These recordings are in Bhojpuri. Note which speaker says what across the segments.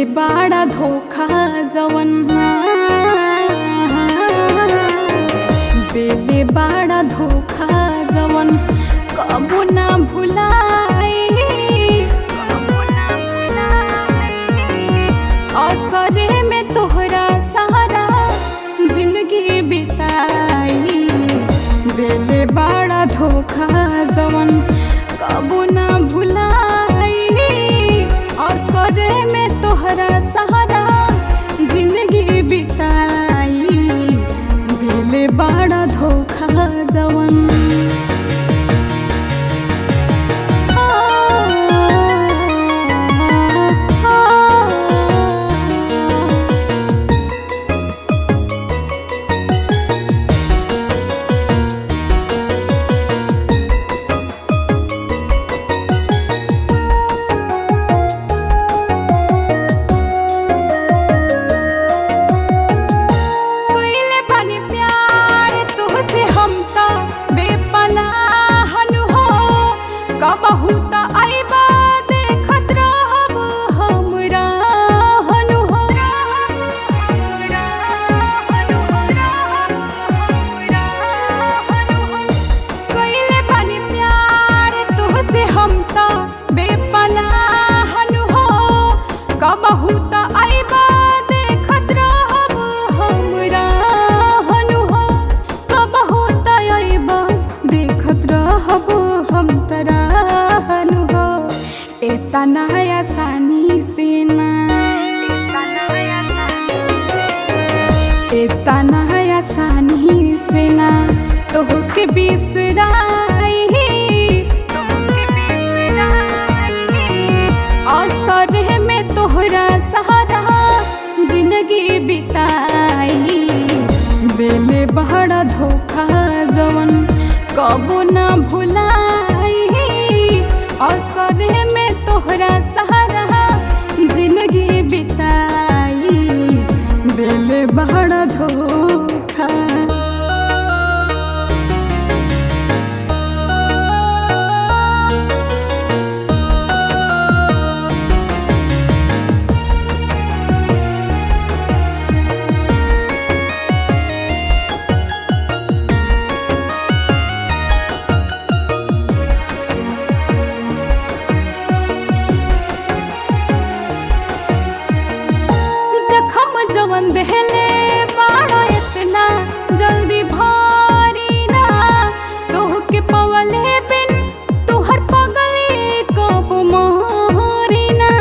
Speaker 1: बाड़ा धोखा जवन देले बाड़ा धोखा जवन कबो ना भुलाई असरे में तोहरा सहारा जिंदगी बिताई देले बाड़ा धोखा जवन कबो ना भुलाई असरे में तोहरा सहारा जिंदगी बिताई देले बाड़ा धोखा जवन कइले बानी प्यार तोहसे हम त बेपनाह नु हो कबहू त आइबा देखत रहब हमरा हनु हो कइले बानी प्यार तोहसे हम त बेपनाह नु हो कबहू त आइबा देखत रहब हमरा हनु हो कबहू त आइबा देखत रहब हम तरा हनु हो एतना आसानी से ना एतना आसानी से ना तोहके बिसराई असरे में तोहरा सहारा जिंदगी बिताई बेले बड़ा धोखा जवन कबो ना भुलाई असरे में तोहरा सहारा जिंदगी बिताई बेले बड़ा धोखा जखम जवन देहले बाड़ा इतना जल्दी भारी ना तोहके पवले बिन तुहर पगले कब मोहरी ना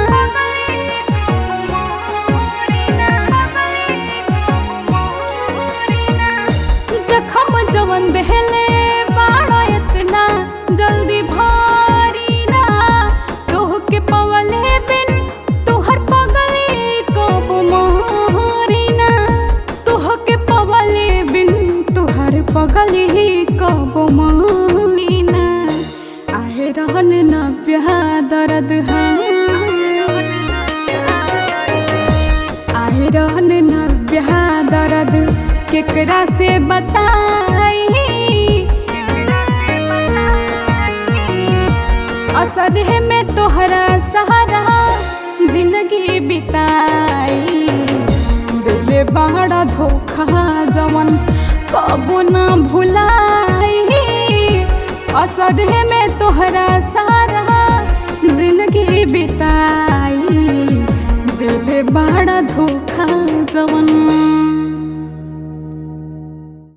Speaker 1: जखम जवन देहले बाड़ा इतना जल्दी भारी ना तोहके पवले बिन तुहर पगले कब मोहरी ना तोहके पवले बिन तुहर पगले कब मोहरी ना आहे रहन न ब्याह दर्द है आए रहन न ब्याह दर्द केकरा से बताई असर है में तोहरा सहारा जिंदगी बिताई दिले बड़ा धोखा जवन कबो ना भुलाई असर है में तोहरा सहारा जिंदगी बिताई दिले बड़ा धोखा जवन